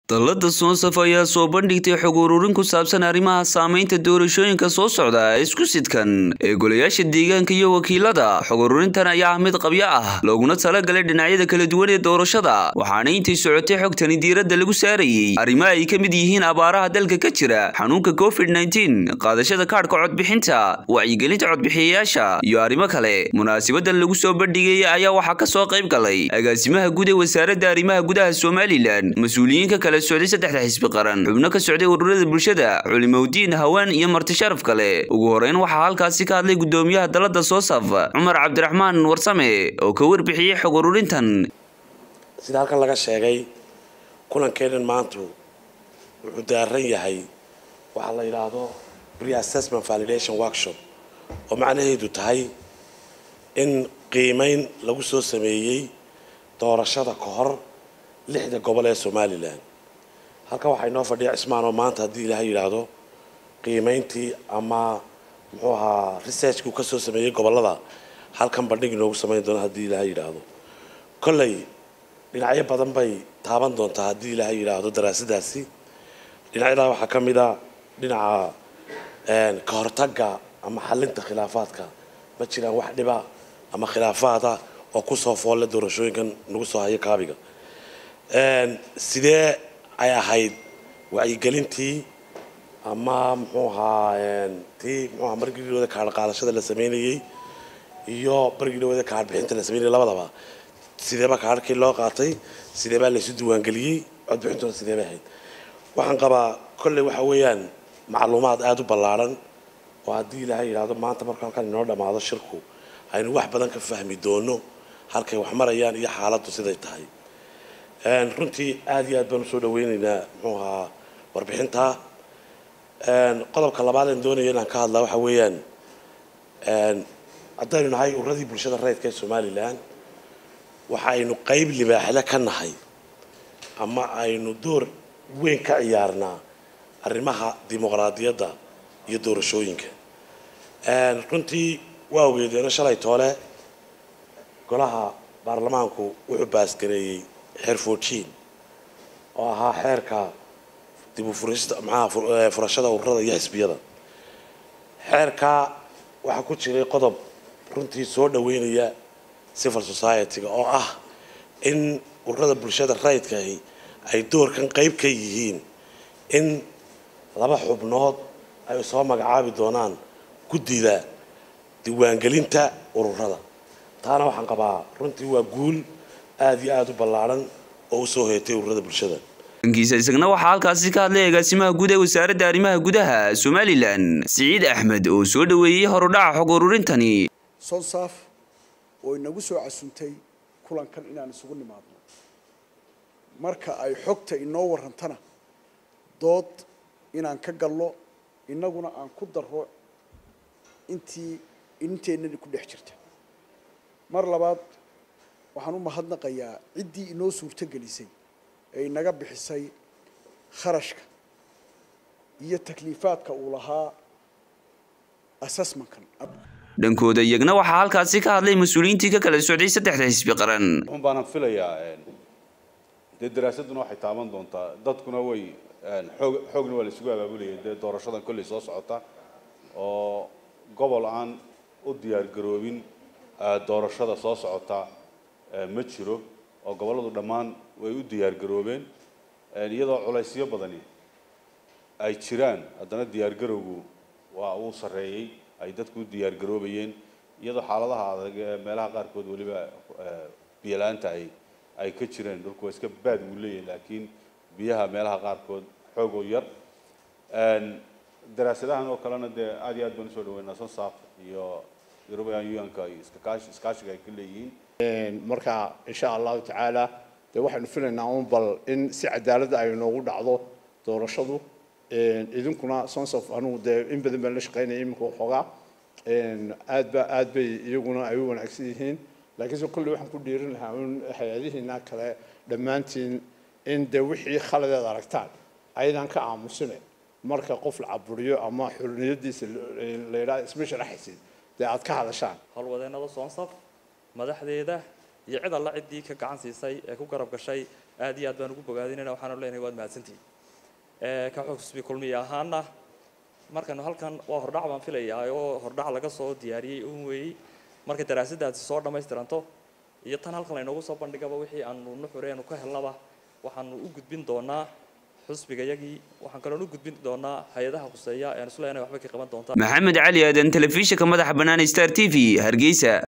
dallada soonsaf ayaa soo bandhigtay xog ururin ku saabsan arrimaha saamaynta doorashooyinka soo socda isku sidkan ee golayaasha deegaanka iyo wakiilada xog ururintan ayaa ah mid qabyo ah looguna talagalay dhinacyada kala duwan ee doorashada waxaana intay socotay xogtani diiradda lagu saarayey arrimaha ay ka mid yihiin abaaraha dalka ka jira xanuunka covid qaadashada kaadhka codbixinta wacyigelinta codbixiyayaasha iyo arrimo kale munaasabadan lagu soo bandhigay ayaa waxaa ka soo qayb galay agaasimaha guud ee wasaaradda arrimaha gudaha somalilan mas-uuliyiinka kale socday saddexda xisbi qaran xubno ka socday ururada bulshada culimowdiin haween iyo marti sharaf kale ugu horeyn waxaa halkaasi ka hadlay gudoomiyaha dalada soosaf cumar cabdiraxmaan warsame oo ka warbixiyey xog ururintan sida halkan laga sheegay kulankeenan maantu wuxuu daaran yahay waxaa la yidhaahdo pre-assessment validation workshop oo macnaheedu tahay in qiimeyn lagu soo sameeyey doorashada ka hor lixda gobol ee somalilan halkan waxaa inoo fadhiya cismaan oo maanta haddii ilaahay yidhaahdo qiimeyntii ama muxuu ahaa researchkuu ka soo sameeyey gobollada halkan bandhig inoogu samayn doona haddii ilaahay yidhaahdo kolley dhinacyo badan bay taaban doontaa haddii ilaahay yidhaahdo daraasadaasi dhinacyadaa waxaa ka mid a dhinaca ka hortagga ama xalinta khilaafaadka ma jiraan wax dhiba ama khilaafaada oo kusoo foolle doorashooyinkan nagu soo hayo kaabiga sidee ay ahayd wacyigelintii ama muxuu ahaa tii muxuu ahaa markii dhawada kaadh qaadashada la sameynayey iyo markii dhawada kaadh bixinta la sameynayay labadaba sideeba kaadhkii loo qaatay sideebaa laysu diiwaangeliyey codbixintuna sidee bay ahayd waxaan qabaa kolley waxa weeyaan macluumaad aada u ballaaran oo haddii ilaahay yidhaahdo maanta marka halkan inoo dhammaado shirku aynu wax badan ka fahmi doono halkay wax marayaan iyo xaaladdu siday tahay runtii aada iyo aad baan usoo dhaweyneynaa muxuu ahaa warbixintaa qodobka labaad aan doonaya inaan ka hadlaa waxa weeyaan haddaynu nahay ururadii bulshada rayidka ee somalilan waxa aynu qeyb libaaxle ka nahay ama aynu door weyn ka ciyaarnaa arrimaha dimuqraadiyadda iyo doorashooyinka runtii waa ogeedeeno shalay toole golaha baarlamaanku wuxuu baasgareeyey xeer fourtiin oo ahaa xeerka dib u furista maxaa furashada ururada iyo xisbiyada xeerkaa waxaa ku jiray qodob runtii soo dhaweynaya civil society-ga oo ah in ururada bulshada rayidkaahi ay doorkan qeyb ka yihiin in laba xubnood ay soo magacaabi doonaan guddida diiwaangelinta ururada taana waxaan qabaa runtii waa guul aada iyo aada u ballaaran oo usoo hoyatay ururada bulshada dhankiisa isagna waxaa halkaasi ka hadlay agaasimaha guud ee wasaaradda arrimaha gudaha somalilan siciid axmed oo soo dhaweeyey horudhaca xog ururintani sonsaaf oo inagu soo casuntay kulankan inaan isugu nimaadno marka ay xogta inoo warrantana dood inaan ka galno innaguna aan ku darro intii inteennani ku dhex jirta mar labaad waxaan u mahadnaqayaa ciddii inoo suurto gelisay ee inaga bixisay kharashka iyo takliifaadka uu lahaa assessmentkan dhankooda iyagna waxaa halkaasi ka hadlay mas-uuliyiintii ka kala socday saddexda xisbi qaran wuxun baanan filayaa dee daraasaduna waxay taaban doontaa dadkuna way xoog xoogna waa la isugu abaabulayay dee doorashadan kolley soo socota oo gobol aan u diyaar garoobin doorashada soo socota ma jiro oo gobolladu dhammaan way u diyaar garoobeen iyadoo culaysyo badani ay jiraan haddana diyaar garowgu waa uu sarreeyey ay dadku u diyaar garoobayeen iyadoo xaaladaha adag ee meelaha qaarkood weliba biyala-aanta ay ay ka jireen dhulku waa iska baad wuu leeyahay laakiin biyaha meelaha qaarkood xoog oo yar daraasadahan oo kalena dee aad iyo aad baan usoo dhaweynaa sonsaaf iyo european unionka iyo iskakaashi iskaashiga ay ka leeyihiin marka insha allahu tacaala dee waxaynu filaynaa un bal in si cadaaladda ay noogu dhacdo doorashadu idinkuna sonsof anugu dee in badan baan la shaqaynaya iminka waxoogaa aad ba aad bay iyaguna ay u wanaagsan yihiin laakiinse kolley waxaan ku dhiirin lahaa un hay-adihiina kale dhammaantiin in dee wixii khaladeed aragtaan ayadaan ka aamusine marka qof la caburiyo ama xurniyadiisa la yidhaha isma sharaxaysid dee aad ka hadashaan howlwadeennada soonsaf madaxdeeda iyo cid alla ciddii ka gacan siisay ee ku garab gashay aad iyo aad baan ugu bogaadinayna waxaanu leenahay waad mahadsantihiin ka xusbi kulmiye ahaana markanu halkan waa hordhac baan filayaa oo hordhac laga soo diyaariyey un weeyey marka daraasaddaasi soo dhammaystiranto iyo tan halkan laynoogu soo bandhigaba wixii aanu nuxureenu ka helnaba waxaanu u gudbin doonaa xusbigayagii waxaan kaloon u gudbin doonaa hay-adaha khuseeya ean isleeyahay waxba ka qaban doontaa maxamed cali aadan telefishinka madaxa bannaan star t v hargeysa